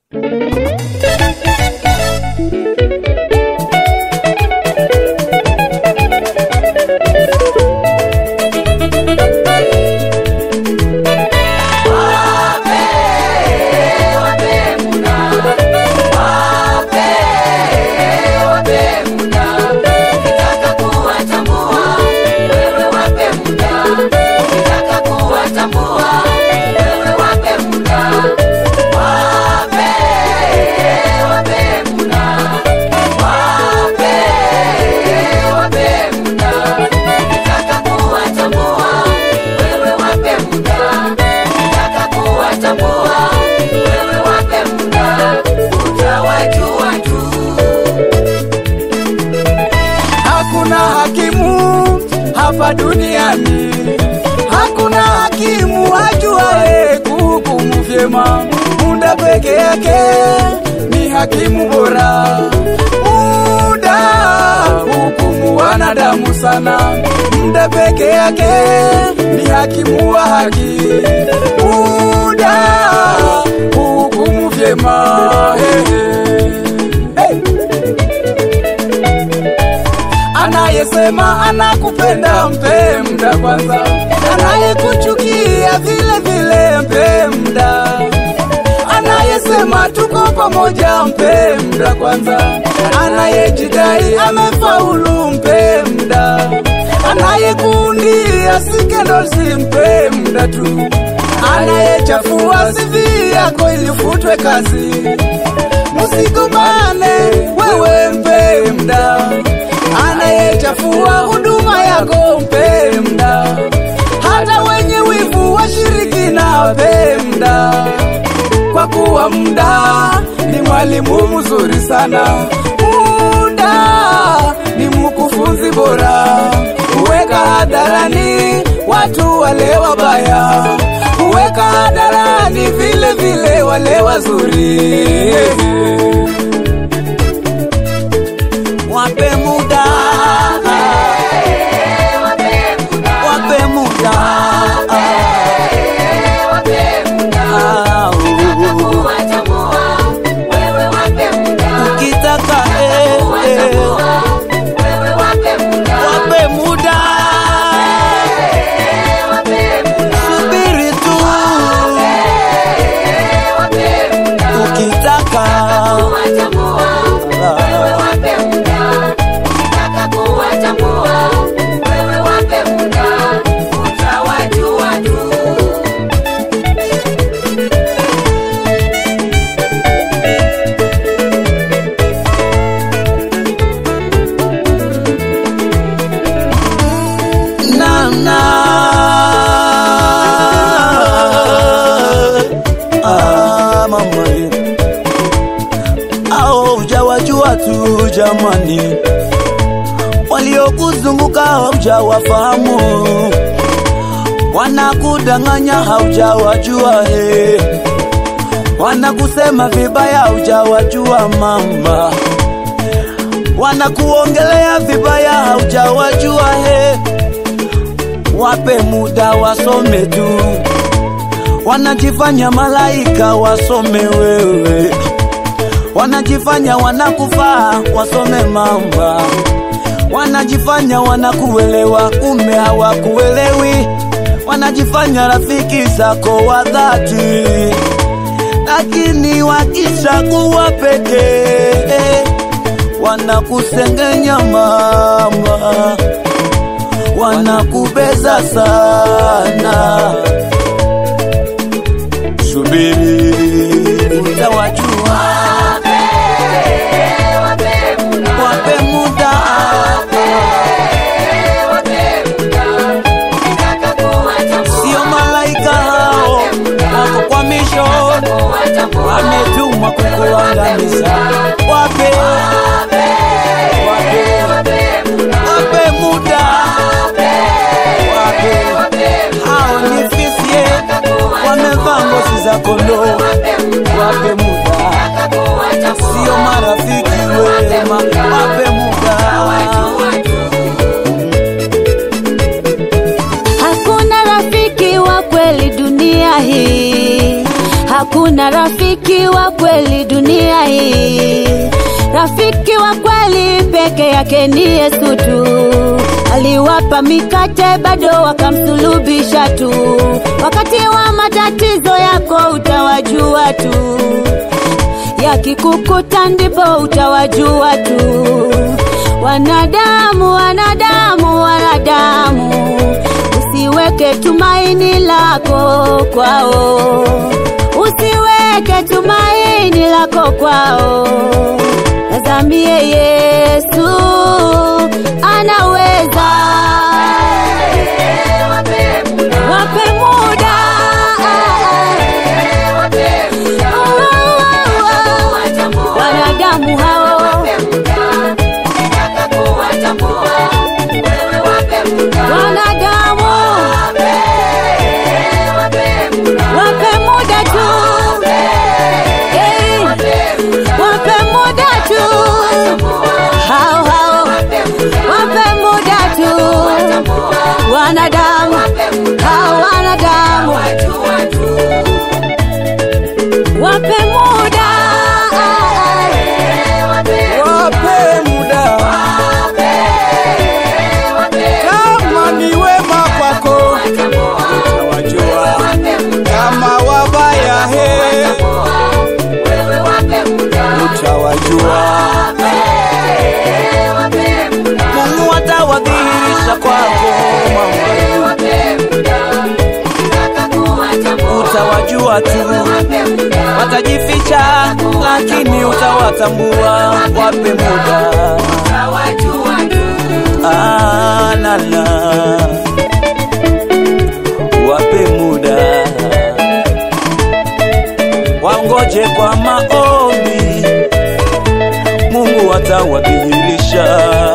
Hakuna hakimu hapa duniani, hakuna hakimu ajuaye kuhukumu vyema. Muda peke yake ni hakimu bora. Muda hukumu wanadamu sana, muda peke yake ni hakimu wa haki. Muda hukumu vyema. Hey, hey. Anayesema anakupenda mpe muda kwanza, anayekuchukia vile vile mpe muda. Anayesema tuko pamoja mpe muda kwanza, anayejidai amefaulu mpe muda. Anayekuundia scandals mpe muda tu, anayechafua CV yako ili ufutwe kazi. Msigombane, wewe mpe muda anayechafua huduma yako mpe muda, hata wenye wivu washiriki na pe muda, kwa kuwa muda ni mwalimu mzuri sana. Muda ni mkufunzi bora, huweka hadharani watu wale wabaya, huweka hadharani vile vile wale wazuri. Wape muda, wape muda, Ah, ukitaka eh, eh, wape muda, subiri tu, ukitaka namna ah, mama ye. Ao hujawajua tu jamani, waliokuzunguka haujawafahamu, wanakudanganya haujawajua he, wanakusema vibaya haujawajua mama, wanakuongelea vibaya haujawajua he wape muda wasome tu, wanajifanya malaika wasome wewe, wanajifanya wanakufaa wasome mama, wanajifanya wanakuelewa kumbe hawakuelewi, wanajifanya rafiki zako wa dhati, lakini wakisha kuwa pekee wanakusengenya mama wanakubeza sana. Subiri utawajua, wape muda, sio malaika hao wako kwa misho, wametumwa kukuangamiza. Wape, wape, wape muda wape hao ni fisie wamevaa ngozi za kondoo, wape muda, sio marafiki wema, wape muda. Hakuna rafiki wa kweli dunia hii, hakuna Hakuna rafiki wa kweli dunia hii, rafiki wa kweli peke yake ni Yesu tu. Aliwapa mikate bado wakamsulubisha tu. Wakati wa matatizo yako utawajua tu, yakikukuta ndipo utawajua tu. Wanadamu, wanadamu, wanadamu, usiweke tumaini lako kwao, usiweke tumaini lako kwao. Tazamie Yesu anaweza. Wape muda, wanadamu hao wanadamu, wape muda tu, Eh, wape muda tu, hao hao, wape muda tu, wanadamu hao wanadamu, wape muda, wape muda kama ni wema kwako utawajua kama wabaya he utawajua Mungu atawadhihirisha kwako mama utawajua tu watajificha lakini utawatambua wape muda Ah, la, la. wape muda wangoje kwa maombi mungu atawadhihirisha